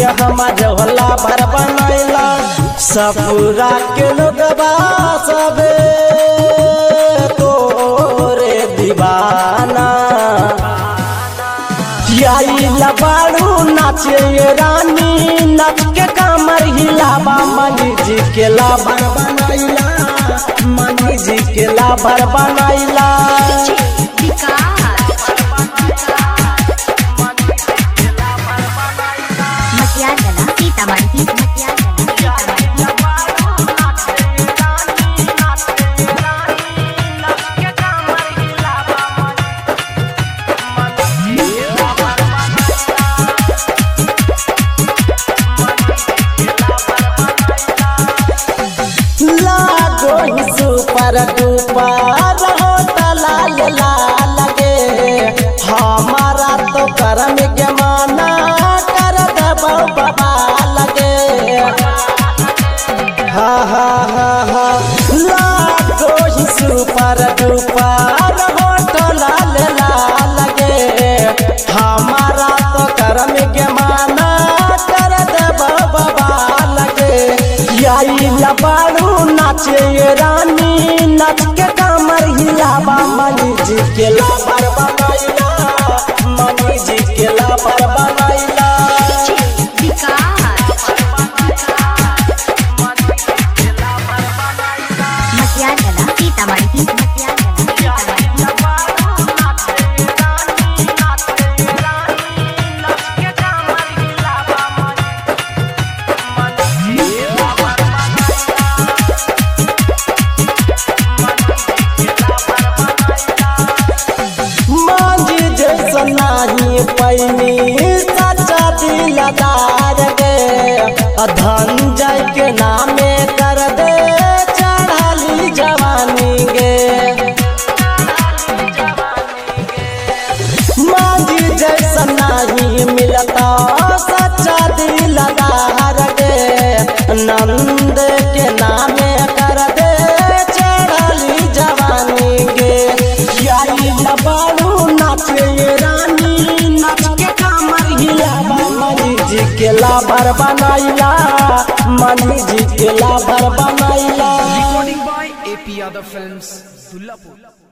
हमार होला भर बनैला सपूरा के लोगबा सबे तोरे दीवाना आइला बाड़ू नाचे ये रानी नाच के कमर हिलावा मनी जी के लाभर बनैला मनी जी के लाभर बनैला मटियागला सीतामढ़ी मटियागला सीतामढ़ी लागो ही सुपर डुपर हो लाल लाल गे हमारा तो करम के माना कर दबो बाबा लगे हा हा हा हा लागो ही सुपर डुपर हो लाल लाल गे हमारा तो करम के माना कर दबो बाबा लगे आई लबाड़ू नाचे ये रानी नाच के कमर हिलावा मनी जी के लाबर बनाइला मनी जी के लाबर बनाइला मटियागला सीतामढ़ी मटियागला सीतामढ़ी मांझी जैसा नाही पैनी सच्चा दिलदार गे धन जय के नामे कर दे चढ़ाली जवानी गे मांझी जैसा नहीं मिलता सच्चा दिलदार गे नंद के नामे कर दे चढ़ाली जवानी गे यारी लबाड़ू नाचे ये रानी नाच के कमर हिलावा मनी जी के लाभर बनाइला मनी जी के लाभर बनाइला Recording by AP Yadav Films, Dullapur.